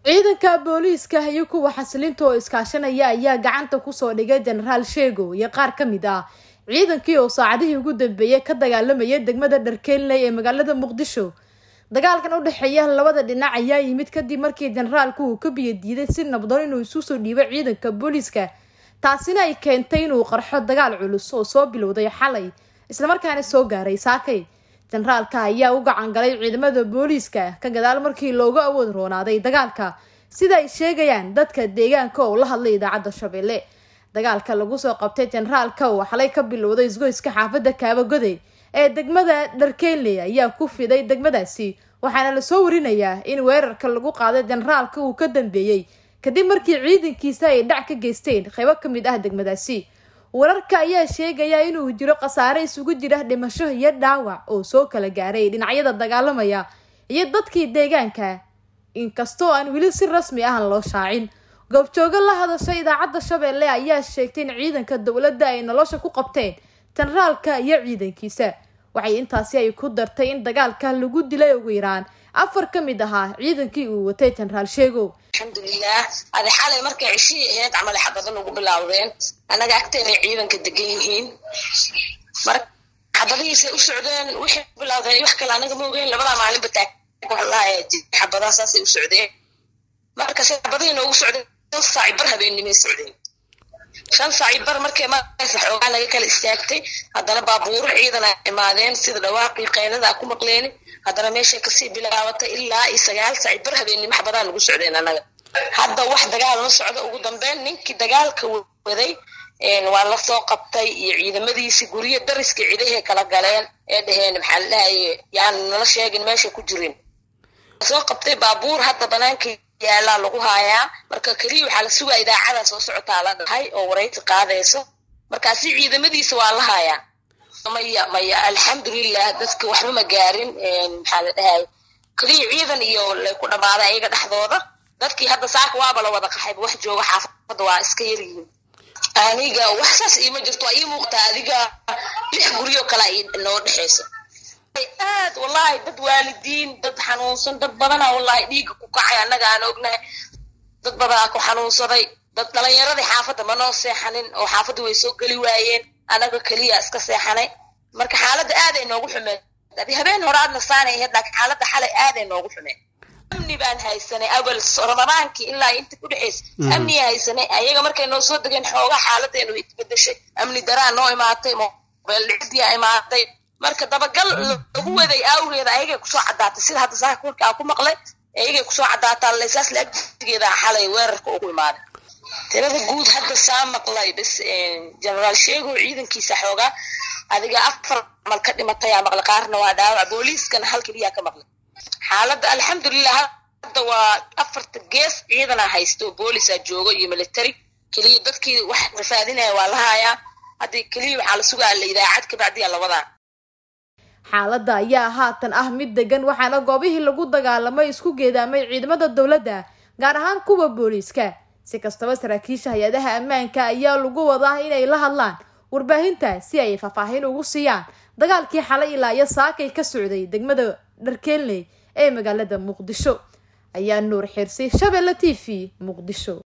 ciidanka booliiska iyo kuwa xasilinta oo iskaashanaya ayaa gacanta kusoo dhigay jenaraal sheego iyo qaar ka mid ah ciidankii oo saacadihii ugu dambeeyey ka dagaalamaya degmada dharkeelney ee magaalada muqdisho dagaalkan u dhexeeya labada dhinac ayaa yimid kadib markii jenaraalku uu ka biyadiiday si nabdoon inuu isu soo dhiibo ciidanka booliiska taasina ay keentay inuu qarxo dagaal culus oo soo bilowday xalay islamarkaana soo gaaray saakay jenaraalka ayaa u gacan galay ciidamada booliiska ka gadaal markii loogu awood roonaaday dagaalka sida ay sheegayaan dadka deegaanka oo la hadlay idaacadda shabeelle dagaalka lagu soo qabtay jenaraalka oo xalay ka bilowday isgoyska xaafadda kaabagoday ee degmada dharkeynley ayaa ku fiday degmadaasi waxaana lasoo warinayaa in weerarka lagu qaaday jenaraalka uu ka dambeeyey kadib markii ciidankiisa ay dhac ka geysteen qaybo ka mid ah degmadaasi wararka ayaa sheegaya inuu jiro khasaare isugu jira dhimasho iyo dhaawac oo soo kala gaaray dhinacyada dagaalamaya iyo dadkii deegaanka inkastoo aan weli si rasmi ahan loo shaacin goobjoogo la hadashay idaacadda shabeelle ayaa sheegtay in ciidanka dowladda ay nolosha ku qabteen jenaraalka iyo ciidankiisa waxay intaasi ay ku dartay in dagaalka lagu dilay ugu yaraan afar ka mid ahaa ciidankii uu watay jenaraal sheegow alxamdulilah adi xalay markay ceshihii ahayd camal xabadan ugu bilaawdeen annaga agteenay ciidanka degan yihiin marka xabadihiisay u socdeen wixii bilawdeen wax kale anaga ma ogeyn labadaa maalinba taaglahaa xabadaa saasay u socdeen marka se xabadihii noogu socdeen shan saaci bar habeennimay socdeen shan saaci bar markay maraysa xoogaa naga kala istaagtay haddana baabuuro ciidana imaadeen sida dhawaaqii qeylada ku maqleeni haddana meeshay kasii bilaabatay ilaa iyo sagaal saaci bar habeennimo xabadaa nagu socdeen annaga hadda wax dagaal ma socdo ugu dambeyn ninkii dagaalka waday waa lasoo qabtay iyo ciidamadiisii guryo dariska cidahay kala galeen ee dhaheen maxaa la dhahaye yaan nala sheegin meesha ku jirin soo qabtay baabuur hadda banaanka yaalaa lagu haayaa marka keliya waxaa la sugaa idaacada soo socotaa la dhahay oo waraysi qaadayso markaasi ciidamadiisa waa la haayaa maya maya alxamdulilah dadka waxba ma gaarin maxaa la dhahay keliya ciidan iyo lay ku dhammaaday ayaga dhexdooda dadkii hadda saaka waaba la wada qaxayba wax jooga xaafadda waa iska yaryihiin aniga wax saas iima jirto waa ii muuqtaa adiga lix guryo kala noo dhexayso aad wallahi dad waalidiin dad xanuunsan dad badana wallahi dhiigga ku kacay annaga aan ognahay dad badanaa ku xanuunsaday dad dhalinyaradii xaafadda ma noo seexanin oo xaafadda way soo geli waayeen annaga keliya iska seexanay marka xaaladda aaday noogu xumeen adi habeen hore aadna saanay ahayd laakiin xaaladda xalay aaday noogu xumeen amni baan haysanay awal ramadaankii ilaa inta ku dhexaysa amniya haysanay ayaga markay noo soo degeen xoogaa xaaladeenu isbedeshay amni daraa noo imaatay mobeel dhicdiya imaatay marka dabagal lagu waday awgeeda ayagay kusoo caddaatay sida hadda saaka warkaa ku maqlay ayagay kusoo caddaataa laysaas laagdigeeda xalay weerarka ugu imaaday tirada guud hadda saa maqlay bas jenaraal sheego ciidankiisa xoogaa adiga afar mal ka dhimatayaa maqlay qaarna waa dhaawac booliiskana hal keliyaa ka maqlay xaaladda alxamdulilah hadda waa afarta gees ciidanaa haysto boolisaa joogo iyo military keliya dadkii wax rafaadinaya waa la haayaa hadda keliya waxaa la sugaa la idaacad kabacdiya lawadaa xaaladda ayaa haatan ah mid degan waxaana goobihii lagu dagaalamay isku geedaamay ciidamada dowladda gaar ahaan kuwa booliiska si kastaba saraakiisha hay-adaha ammaanka ayaa lagu wadaa inay la hadlaan warbaahinta si ay faahfaahin ugu siiyaan dagaalkii xalay ilaa iyo saakay ka socday degmada dharkeelney ee magaalada muqdisho ayaa nuur xirsay shabeelle t v muqdisho